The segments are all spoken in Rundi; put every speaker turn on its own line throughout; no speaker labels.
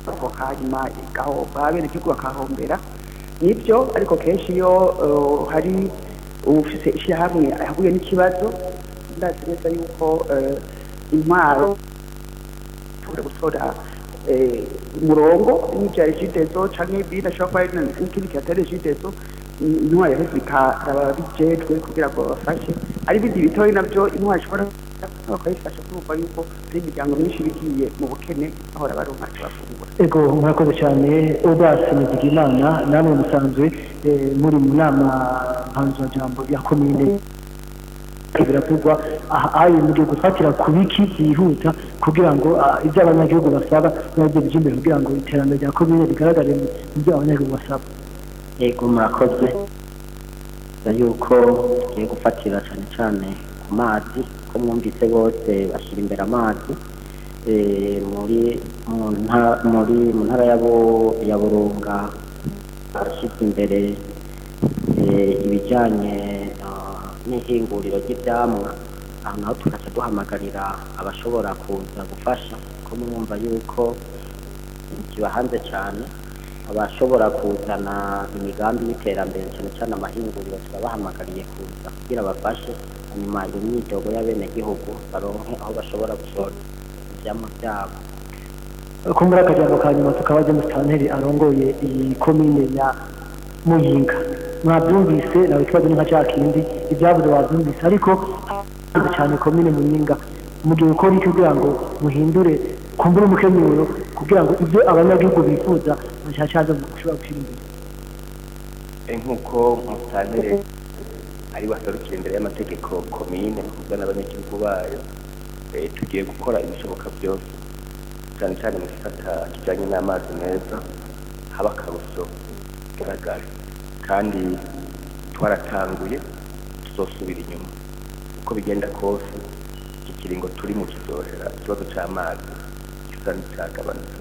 barokoka hanyuma igahomba bene igihugu bakahombera nibyo ariko kenshi iyo eh, hari ufise ishyirahamwe ahuye n'ikibazo ndazi neza yuko eh, intwaro ushobora gutora eh, umurongo n'ibya regidezo canke ibindi ashobora kuba ari n'ikindi kihatari regidezo intwaro yaheze ikaraba bijejwe kugira ngo babafashe ari ibindi bitoyi navyo intwaro ishobora bakayifasha kumva yuko hari imiryango myinshi igiye mu bukene bahora baronka ico bafungura
ego murakoze cyane odasi nizigimana namwe musanzwe eh, muri mu nama mpanzurajambo ya komine biravugwa aha ayo mugiye gufatira ku biki byihuta kugira ngo ah, ibyo abanyagihugu basaba nabyo bije imbere kugira ngo iterambere rya komine rigaragare mu mu byo abanyagihugu basaba
yego murakoze Bivuga yuko tugiye gufatira cyane cyane ku mazi ko mwumvise bose bashyira imbere amazi Eh, muri mu nta- muri mu ntara ya Bu- ya burunga barashyize imbere eh, ibijyanye ah, n'ihinguriro ry'ibyamwa aho naho tugaca duhamagarira abashobora kuza gufasha ko mwumva yuko kiba hanze cyane abashobora kuzana imigambi y'iterambere cyane cyane amahinguriro turabahamagariye kuza kugira bafashe hanyuma iyo myidogo y'abenegihugu baronke aho bashobora gushora ivyamwa byabo
kumbura akajambo ka nyuma tukaba ajya musitanteri arongoye iyi komine ya muyinga mwabyumvise nawe ikibazo ni nka cya kindi ibyavuze wabyumvise ariko havuze cyane komine muyinga mugihe gukora iki kugira ngo muhindure kumbura umukenyero kugira ngo ibyo abanyagihugu bifuza bashyashyaza gushobora gushyira imbere
nk'uko musantere ari baserukira imbere y'amategeko komine kuvuga n'abanyagihugu bayo eh, tugiye gukora ibishoboka byose cyane cyane mu gisata kijyanye n'amazi meza haba akarusho bigaragara kandi twaratanguye tuzosubira inyuma uko bigenda kose iki kiringo turi mu kizohera ikibazo cy'amazi gisa n'icyagabanutse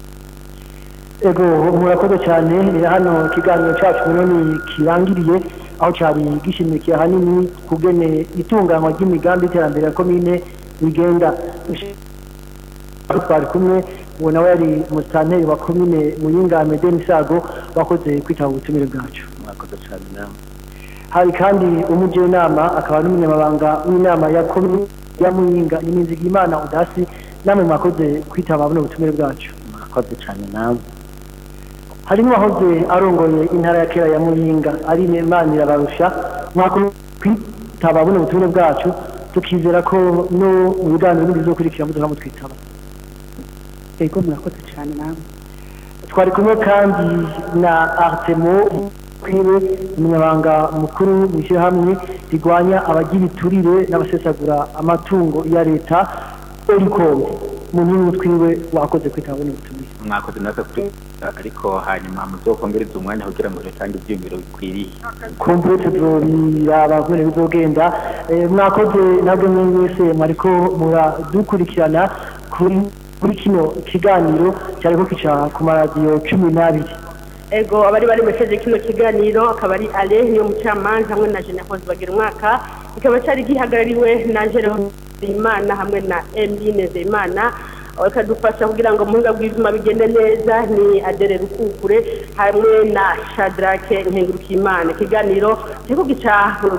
ego murakoze cyane ni hano ikiganiro cyacu rero ni kirangiriye aho cyari gishimikiye ahanini kugene itunganywa ry'imigambi y'iterambere ya komine bigenda aho twari kumwe uwo nawe yari musitanteri wa komine muyinga medeni sago wakoze kwitaba ubutumire bwacu
mwakoze cyane namwe
hari kandi umujyanama akaba n'umunyamabanga w'inama ya komine ya muyinga Imana udasi namwe mwakoze kwitaba buno butumire bwacu
mwakoze cyane namwe
harimo uwahoze arongoye intara ya kera ya muyinga ari imana irabarusha mwakoze kwitaba buno butumire bwacu tukizera ko no mu biganiro bindi bizokurikira muduha mutwitaba
ego murakoze cyane namwe
twari kumwe kandi na artemo kwiwe umunyabanga mukuru mu ishyirahamwe rigwanya abagira iturire n'abasesagura amatungo ya leta oricom mu nyungu twiwe wakoze kwitaba buno butumire
mwakoze natwe kuri ariko hanyuma muzokongereza umwanya kugira ngo dutange ibyiyumviro bikwiriye
kumbure tuzobiraba kubera bizogenda Eh, mwakoze nabwo mwe wese mwariko muradukurikirana kuri kuri kino kiganiro cyariko kica ku maradiyo cumi n'abiri
ego abari bari mesheje kino kiganiro akaba ari ale niyo mucamanza hamwe na jene hoze bagira umwaka kikaba cyari gihagarariwe na jerome imana hamwe na emine zeyimana bakadufasha kugira ngo muhinga bw'izuma bigende neza ni adere rukukure hamwe na shadrake nkengurukimana ikiganiro kiriko gica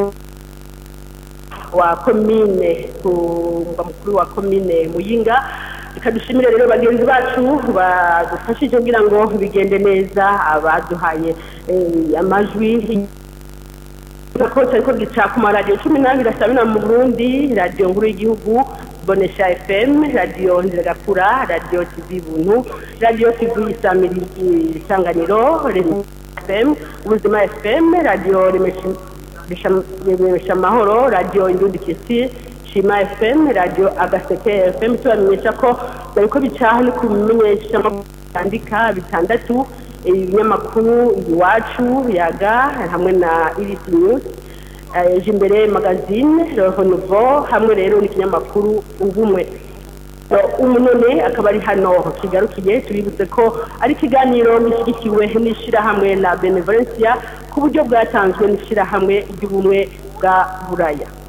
wa komine ku mugwa mukuru wa komine muyinga reka dushimire rero bagenzi bacu badufashije kugira ngo bigende neza abaduhaye eh, amajwi ko ariko gica ku maradiyo cumi n'abiri asabina mu burundi radiyo nkuru y'igihugu bonesha fm radiyo nziragakura radiyo tv buntu radiyo tv isamiri isanganiro Rema fm ubuzima fm radiyo remesha amahoro radiyo indundi kisi shima fm radiyo agaseke fm tubamenyesha ko bariko bicaha no kubimenyesha byandika bitandatu ibinyamakuru iwacu yaga hamwe na irisi news eh, jimbere magazine roho nouveau hamwe rero n'ikinyamakuru ubumwe So, ubu none akaba ari hano kigarukiye tubibutse ko ari ikiganiro gishyigikiwe n'ishyirahamwe la benevolencia ku buryo bwatanzwe n'ishyirahamwe ry'ubumwe bwa buraya